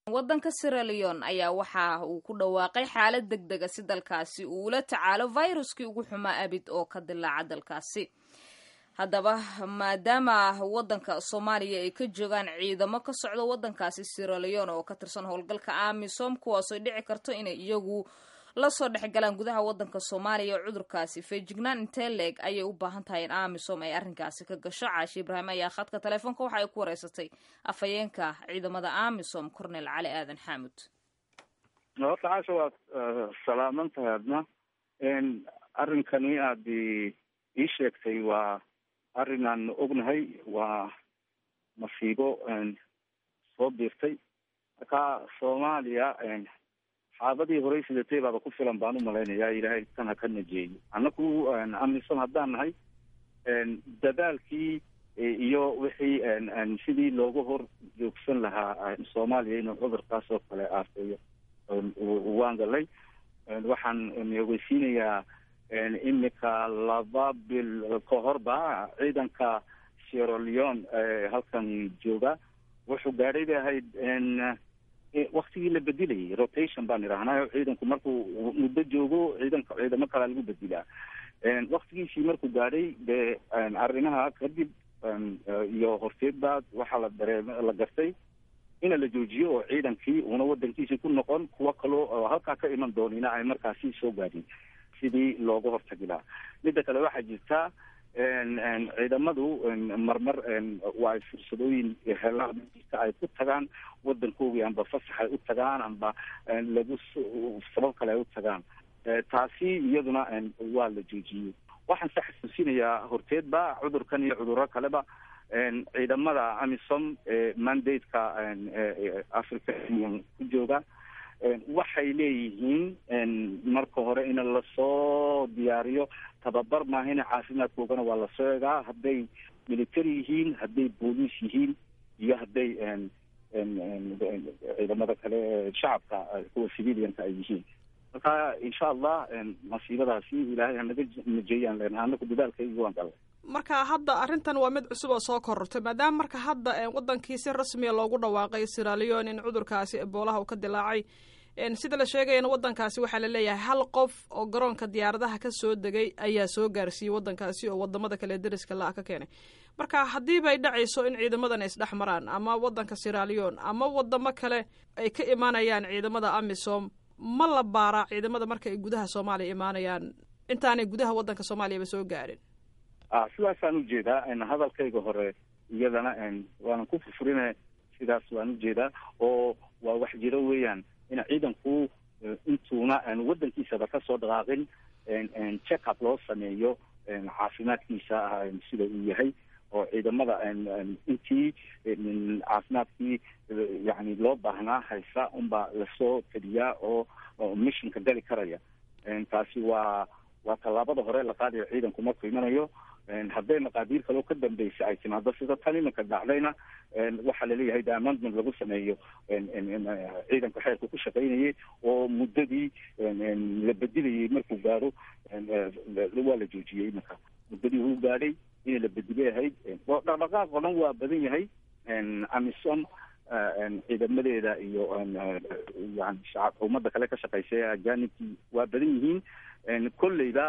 waddanka siraleon ayaa waxa uu ku dhawaaqay xaalad deg dega si dalkaasi uu ula tacaalo viruskii ugu xumaa abid oo ka dilaaca dalkaasi haddaba maadaama waddanka soomaaliya ay ka joogaan ciidamo ka socda waddankaasi siraleon oo ka tirsan howlgalka amisom kuwaasoo dhici karto inay iyagu lasoo dhexgalaan gudaha waddanka soomaaliya cudurkaasi feejignaan intee leeg ayay u baahan tahay in amisom ay arrinkaasi ka gasho caashi ibraahim ayaa khadka teleefoonka waxa ay ku wareysatay afhayeenka ciidamada amisom cornel cali aadan xaamud horta caasha waad salaaman tahay adna arrinkani aad ii sheegtay waa arrin aan ognahay waa masiibo soo biirtay marka soomaaliya xaabadii horey sidatay baaba ku filan baan umalaynaya ilaahay tan ha ka najeeyo annaku amisom haddaan nahay dadaalkii iyo wixii sidii looga hor joogsan lahaa soomaaliya inuu cudurkaas oo kale aafeeyo waan galay waxaan ogeysiinayaa imika laba bil ka horba ciidanka sierra leone halkan jooga wuxuu gaadhay bay ahayd waktigii la bedilayay rotation baan idhahnaa ciidanku markuu muddo joogo ciidanka ciidamo kalea lagu bedilaa waktigiisii markuu gaadhay dee arrimaha kadib iyo horteed baa waxaa la dareem la gartay ina la joojiyo oo ciidankii una wadankiisii ku noqon kuwo kaloo oo halkaa ka iman doonina ay markaasi soo gaadhin sidii looga hortagi lahaa midda kale waxaa jirta ciidamadu marmar waa ay fursadooyin helaan ay ku tagaan wadankoogii amba fasax ay u tagaan amba lagu sabab kale ay u tagaan taasi iyaduna waa la joojiyey waxaan se xasuusinayaa horteedba cudurkan iyo cudurro kaleba ciidamada amisom mandate-ka africa union ku jooga waxay leeyihiin marka hore in lasoo diyaariyo tababar maahina caafimaadkoogana waa lasoo egaa hadday military yihiin hadday booliis yihiin iyo hadday ciidamada kale shacabka kuwa civilianka ay yihiin marka insha allah masiibadaasi ilaahay hanaga najeeyaan leenaha anaku dadaalkaygi waan galay marka hadda arrintan waa mid cusub oo soo korortay maadaama marka hadda wadankii si rasmiya loogu dhawaaqay siraleon in cudurkaasi eboolaha uu ka dilaacay sida la sheegayana wadankaasi waxaa la leeyahay hal qof oo garoonka diyaaradaha ka soo degay ayaa soo gaarsiiyey wadankaasi oo wadamada kale deriska la-a ka keenay marka haddiiba ay dhacayso in ciidamadan ay isdhex maraan ama wadanka siraleon ama wadamo kale ay ka imaanayaan ciidamada amisom ma la baaraa ciidamada marka ay gudaha soomaaliya imaanayaan intaanay gudaha wadanka soomaaliyaba soo gaarin sidaasaan ujeedaa hadalkayga hore iyadana waanan ku furfurina sidaas waan ujeedaa oo waa wax jiro weeyaan in ciidanku intuuna wadankiisaba kasoo dhaqaaqin check up loo sameeyo caafimaadkiisa sida uu yahay oo ciidamada intii caafimaadkii yani loo baahnaa haysa unbaa lasoo teliyaa oo missionka gali karaya taasi waa waa tallaabada hore la qaadayo ciidanku markuu imanayo hadday maqaadiir kaloo ka dambeysa ay timaado sida tan iminka dhacdayna waxaa laleeyahay de amendment lagu sameeyo ciidanka xeerka ku shaqaynayay oo muddadii la bedilayay markuu gaadho waa la joojiyey iminka muddadii uu gaadhay in la bedilay ahayd dhaqdhaqaaq oo dhan waa badan yahay amisom ciidamadeeda iyo yani shacabka ummadda kale ka shaqeysa ee ajanibkii waa badan yihiin kolleyda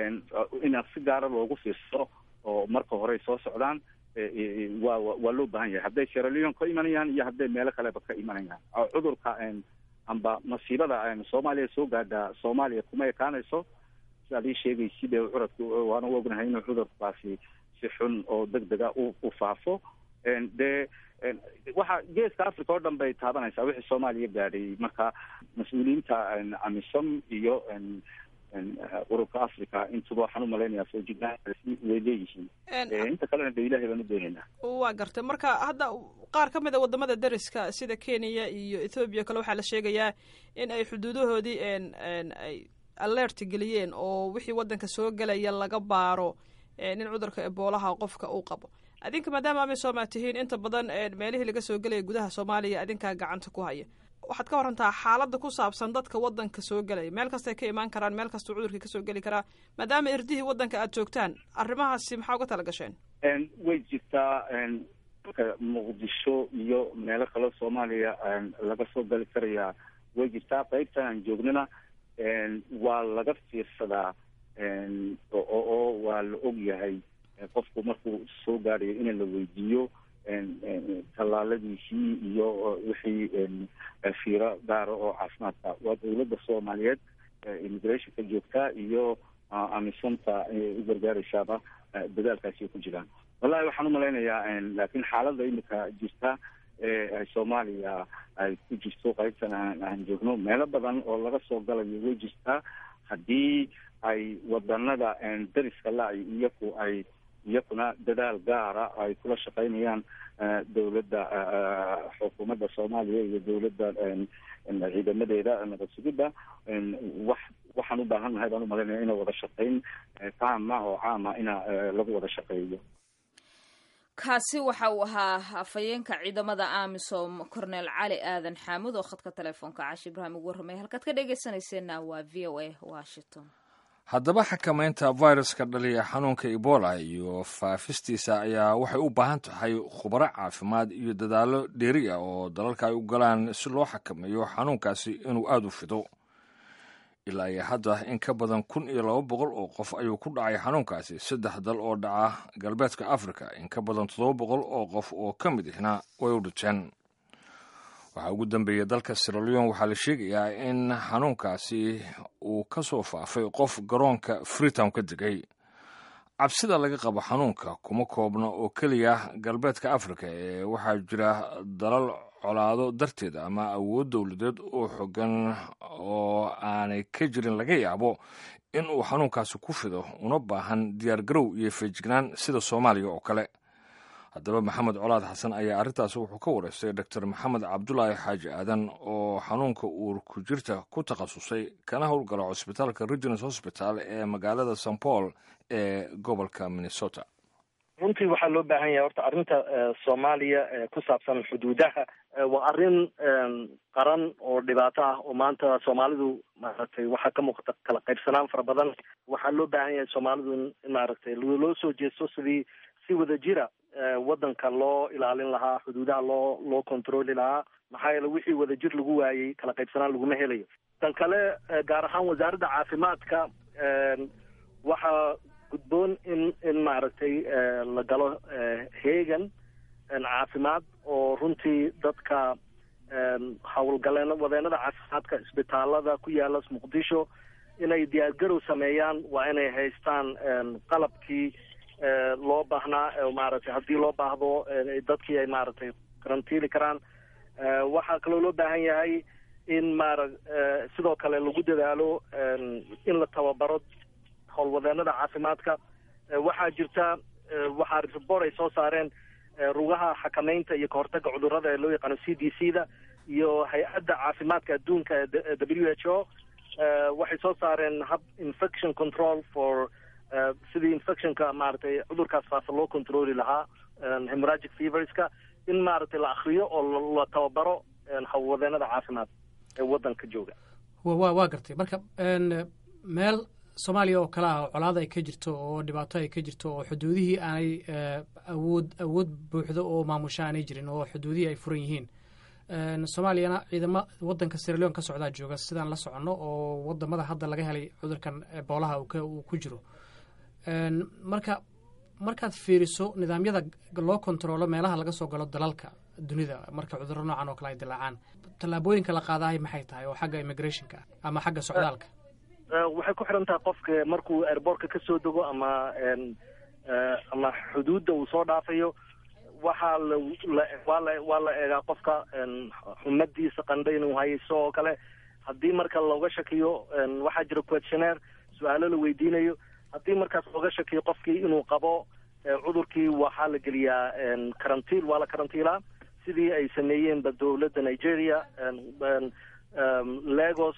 in si gaara loogu fiirsado oo marka hore soo socdaan waa waa loo baahan yahay hadday sieraleon ka imanayaan iyo hadday meelo kaleba ka imanayaan cudurka amba masiibada soomaaliya soo gaadha soomaaliya kuma ekaanayso sidaad ii sheegaysi dee curadku waana ognahay inuu cudurkaasi si xun oo deg dega u faafo dee waxa geeska africa oo dhan bay taabanaysaa wixii soomaaliya gaadhay marka mas-uuliyiinta amisom iyo ururka africa intuba waxaan umalaynaya soo jidnaasi way leeyihiin inta kalena de ilahay baan u doonaynaa waa gartay marka hadda qaar ka mid a wadamada deriska sida kenya iyo ethoobiya kale waxaa la sheegayaa in ay xuduudahoodii ay alert geliyeen oo wixii wadanka soo gelaya laga baaro in cudurka eboolaha qofka uu qabo adinka maadaama amisom aad tihiin inta badan meelihii laga soo gelaya gudaha soomaaliya adinkaa gacanta ku haya waxaad ka warantaa xaaladda ku saabsan dadka wadanka soo gelaya meel kastay ka imaan karaan meel kastuu cudurkii kasoo geli karaa maadaama irdihii wadanka aad joogtaan arrimahaasi maxaa uga tala gasheen way jirtaa muqdisho iyo meelo kale soomaaliya laga soo gali karayaa way jirtaa qaybtan aan joognana waa laga fiirsadaa oo waa la og yahay qofku markuu soo gaadhayo in la weydiiyo tallaaladiisii iyo wixii fiiro gaara oo caafimaadka waa dawladda soomaaliyeed immigrationka joogtaa iyo amisonta u gargaaraysaaba dadaalkaasi ku jiraan wallahi waxaan umalaynayaa laakiin xaaladda imika jirta ee soomaaliya ay ku jirto qaybtan aan joogno meelo badan oo laga soo galayo way jirtaa haddii ay wadanada dariska la-ay iyaku ay iyakuna dadaal gaara ay kula shaqaynayaan dawladda xukuumadda soomaaliya iyo dawladda ciidamadeeda nabad sugidda wax waxaan u baahan nahay baan umalaynaya ina wada shaqayn taama oo caama ina lagu wada shaqeeyo kaasi waxa uu ahaa afhayeenka ciidamada amisom cornel cali aadan xaamud oo khadka telefoonka caashi ibraahim ugu warramay halkaad ka dhegeysanayseena waa v o a washington haddaba xakamaynta viruska dhaliya xanuunka ebola iyo faafistiisa ayaa waxay u baahan tahay khubaro caafimaad iyo dadaallo dheeri ah oo dalalka ay u galaan si loo xakameeyo xanuunkaasi inuu aada u fido ilaa iyo hadda in ka badan kun iyo laba boqol oo qof ayuu ku dhacay xanuunkaasi saddex dal oo dhaca galbeedka africa in ka badan toddoba boqol oo qof oo ka mid ihna way u dhinteen waxaa ugu dambeeyey dalka siraleon waxaa la sheegayaa in xanuunkaasi uu ka soo faafay qof garoonka freetown ka degay cabsida laga qabo xanuunka kuma koobna oo keliya galbeedka africa ee waxaa jira dalal colaado darteed ama awood dowladeed oo xogan oo aanay ka jirin laga yaabo in uu xanuunkaasi ku fido una baahan diyaargarow iyo feejignaan sida soomaaliya oo kale haddaba maxamed colaad xasan ayaa arrintaasi wuxuu ka wareystay doctor maxamed cabdulaahi xaaji aadan oo xanuunka uur ku jirta ku takhasusay kana howlgala cusbitaalka regins hosbital ee magaalada st paul ee gobolka minnesota runtii waxaa loo baahan yahay horta arrinta soomaaliya ku saabsan xuduudaha waa arrin qaran oo dhibaato ah oo maanta soomaalidu maaragtay waxaa ka muuqata kala qaybsanaan fara badan waxaa loo baahan yahay soomaalidu in maaragtay loo soo jeesto sidii si wada jira waddanka loo ilaalin lahaa xuduudaha loo loo controli lahaa maxaa yeele wixii wadajir lagu waayey kala qaybsanaan laguma helayo tan kale gaar ahaan wasaaradda caafimaadka waxaa gudboon in in maaragtay la galo heegan caafimaad oo runtii dadka howlgaleen wadeenada caafimaadka isbitaalada ku yaala muqdisho inay diyaargarow sameeyaan waa inay haystaan qalabkii loo baahnaa maaragtay haddii loo baahdo dadkii ay maaragtay karantiili karaan waxaa kaloo loo baahan yahay in maara sidoo kale lagu dadaalo in la tababaro howlwadeenada caafimaadka waxaa jirta waxaa report ay soo saareen rugaha xakamaynta iyo kahortaga cudurrada ee loo yaqaano c d c da iyo hay-adda caafimaadka adduunka ee w h o waxay soo saareen hub infection control for sidii infectionka maaragtay cudurkaas faafa loo controli lahaa hemorragic feverska in maaragtay la akriyo oo la tababaro howlwadeenada caafimaad ee waddanka jooga wa waa gartay marka meel soomaaliya oo kale ah oo colaada ay ka jirto oo dhibaato ay ka jirto oo xuduudihii aanay awood awood buuxdo oo maamusha aanay jirin oo xuduudihii ay furan yihiin soomaaliyana ciidamo waddanka siraleon ka socdaa jooga sidaan la soconno oo wadamada hadda laga helay cudurkan eboolaha uu ku jiro marka markaad fiiriso nidaamyada loo kontaroolo meelaha laga soo galo dalalka dunida marka cudurro noocan oo kale ay dilaacaan tallaabooyinka la qaadahay maxay tahay oo xagga immigrationka ama xagga socdaalka waxay ku xiran tahay qofka markuu airbortka ka soo dego ama ama xuduudda uu soo dhaafayo waxaa la waa la waa la eegaa qofka xumadiisa qandha inuu hayso oo kale haddii marka looga shakiyo waxaa jira questionnaire su-aalo la weydiinayo haddii markaas looga shakiyo qofkii inuu qabo cudurkii waxaa la geliyaa karantiil waa la karantiilaa sidii ay sameeyeenba dowladda nigeria legos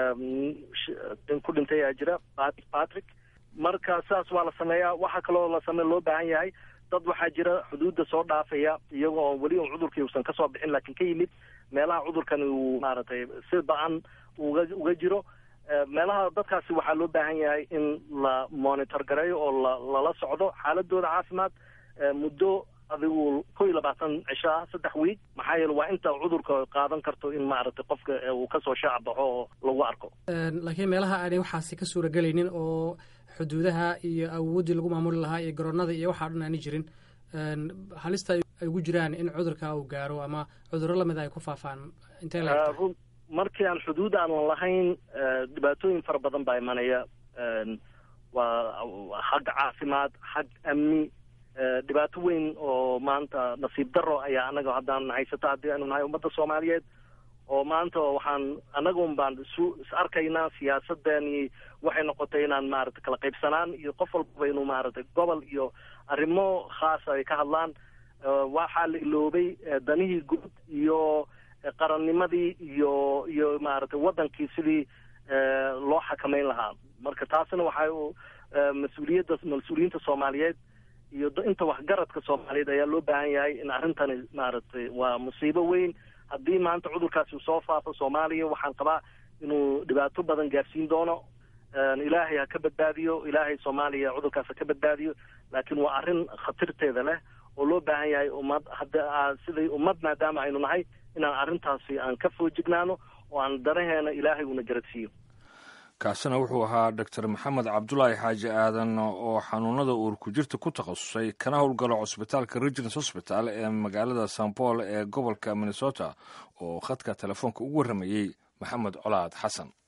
ku dhintay aa jira patrick marka saas waa la sameeyaa waxaa kaloo la same loo baahan yahay dad waxaa jira xuduudda soo dhaafaya iyagoo oo weli un cudurkii uusan kasoo bixin laakiin ka yimid meelaha cudurkan uu maaragtay si ba-an uga uga jiro meelaha dadkaasi waxaa loo baahan yahay in la monitor gareeyo oo la lala socdo xaaladooda caafimaad muddo adigu kow iyo labaatan cisho ah saddex wiig maxaa yeele waa inta cudurka qaadan karto in maaragtay qofka uu kasoo shaac baxo oo lagu arko laakiin meelaha aanay waxaasi ka suuragelaynin oo xuduudaha iyo awooddii lagu maamuli lahaa iyo garoonada iyo waxaa dhan aani jirin halista ay ugu jiraan in cudurka uu gaaro ama cudurro lamida ay ku faafaan intee la markii aan xuduud aanan lahayn dhibaatooyin fara badan baa imanaya waa xag caafimaad xag amni dhibaato weyn oo maanta nasiib daro ayaa anaga haddaan haysato haddii aynu nahay ummadda soomaaliyeed oo maanta waxaan anagun baan isu is arkaynaa siyaasadani waxay noqotay inaan maaragtay kala qaybsanaan iyo qof walbaba inuu maaragtay gobol iyo arrimo khaasa ay ka hadlaan waxaa la iloobay danihii guud iyo qarannimadii iyo iyo maaragtay waddankii sidii loo xakameyn lahaa marka taasina waxay mas-uuliyadda mas-uuliyiinta soomaaliyeed iyo inta waxgaradka soomaaliyeed ayaa loo baahan yahay in arrintani maaragtay waa musiibo weyn haddii maanta cudurkaasi uu soo faafo soomaaliya waxaan qabaa inuu dhibaato badan gaarsiin doono ilaahay ha ka badbaadiyo ilaahay soomaaliya cudurkaas ha ka badbaadiyo laakiin waa arrin khatarteeda leh oo loo baahan yahay ummad hadda siday ummad maadaama aynu nahay inaan arrintaasi aan ka foojignaano oo aan danaheena ilaahay una garadsiiyo kaasina wuxuu ahaa doctor maxamed cabdulaahi xaaji aadan oo xanuunada uur ku jirta ku takhasusay kana howlgalo cusbitaalka regins hosbital ee magaalada san paul ee gobolka minnesota oo khadka telefoonka ugu warramayey maxamed colaad xasan